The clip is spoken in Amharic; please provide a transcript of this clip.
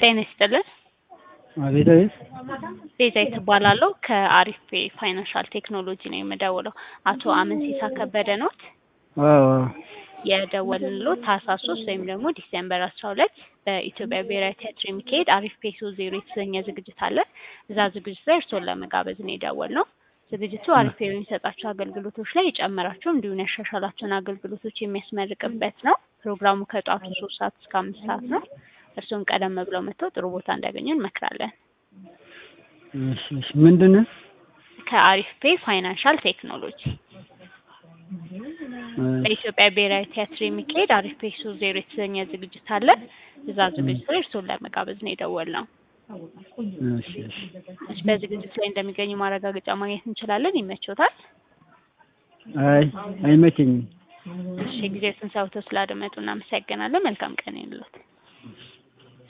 ጤና ይስጥልን። አቤት አቤት። ቤዛዊት እባላለሁ ከአሪፍ ፔ ፋይናንሻል ቴክኖሎጂ ነው የምደውለው። አቶ አመንሲሳ ከበደ ኖት? አዎ አዎ። የደወልንልዎት ታህሳስ ሶስት ወይም ደግሞ ዲሴምበር አስራ ሁለት በኢትዮጵያ ብሔራዊ ቲያትር የሚካሄድ አሪፍ ፔ ሶስት ዜሮ የተሰኘ ዝግጅት አለ። እዛ ዝግጅት ላይ እርስዎን ለመጋበዝ ነው የደወልነው። ዝግጅቱ አሪፍ ፔ በሚሰጣቸው አገልግሎቶች ላይ የጨመራቸው እንዲሁም ያሻሻላቸውን አገልግሎቶች የሚያስመርቅበት ነው። ፕሮግራሙ ከጠዋቱ ሶስት ሰዓት እስከ አምስት ሰዓት ነው። እርስዎም ቀደም ብለው መጥተው ጥሩ ቦታ እንዲያገኙ እንመክራለን። እሺ እሺ። ምንድን ነው? ከአሪፍ ፔ ፋይናንሻል ቴክኖሎጂ በኢትዮጵያ ብሔራዊ ቲያትር የሚካሄድ አሪፍ ፔ ሶስት ዜሮ የተሰኘ ዝግጅት አለ። እዛ ዝግጅት ላይ እርስዎን ለመጋበዝ ነው የደወልነው። እሺ እሺ። እሺ፣ በዝግጅት ላይ እንደሚገኙ ማረጋገጫ ማግኘት እንችላለን? ይመቾታል? አይ አይመቸኝም። እሺ፣ ጊዜዎትን ሰውተው ስላደመጡ እናመሰግናለን። መልካም ቀን ይሁንልዎት።